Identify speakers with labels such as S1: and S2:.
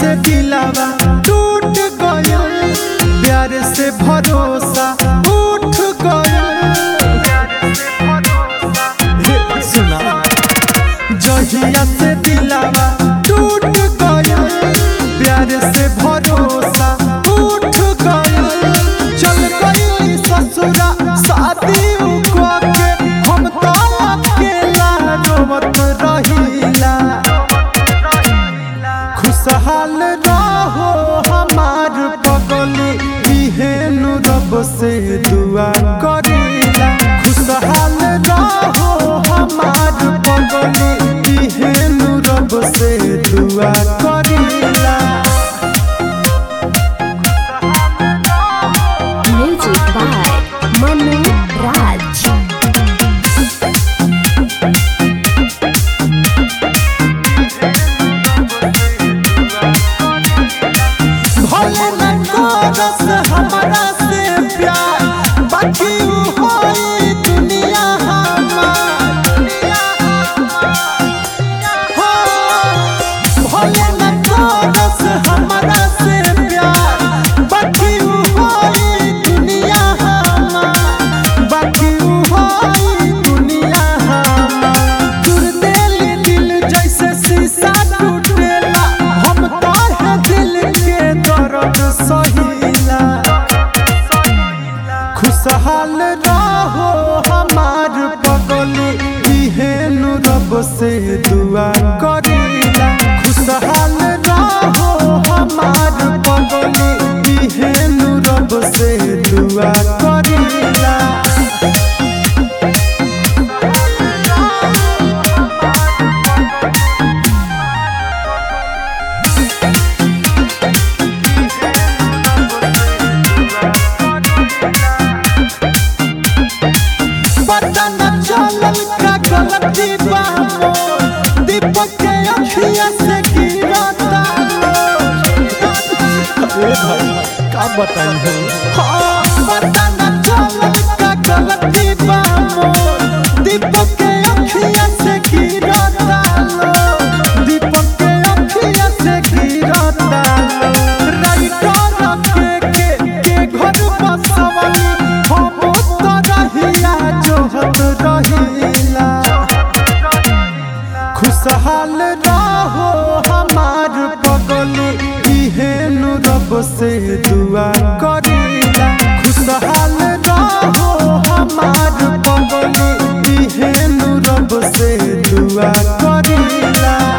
S1: से दिलावा टूट गयल प्यार से भरोसा उठ गयल हे सुना जहिया से दिलावा टूट गयल प्यार से भरोसा उठ गयल चल गई ससुरा शादी उकवा के हम तो अकेला रोवत रहिला खुशहाल रहो हमार पगली इहेन रब से दुआ करीला खुशहाल रहो हमार पगली इहेन रब से दुआ करीला
S2: Music by Manu Raj.
S1: भले न करस हमरा से प्यार बाकी उ होई दुनिया हमार हो भले न करस हमरा से प्यार बाकी उ होई दुनिया हमार बाकी उ होई दुनिया हमार दूर दिल दिल जैसे शीशा टूटेला हम तोहे दिल के दर्द सहिला खुशहाल रहो हमार पगली इहेन रब से दुआ करीला खुशहाल रहो हमार पगली इहेन रब से दुआ करीला पता न चलल का गलती बा मोर दीपक के अखिया से गिरता अरे भाई का बताई हो हाँ पता न चलल का गलती बा मोर दीपक के अखिया से गिरता दीपक के अखिया से गिरता राइटर के के के घर बसवली हम तो रहिया जोहत रहिला खुशहाल रहो हमार पगली इहेन रब से दुआ करीला खुशहाल रहो हमार पगली इहेन रब से दुआ करीला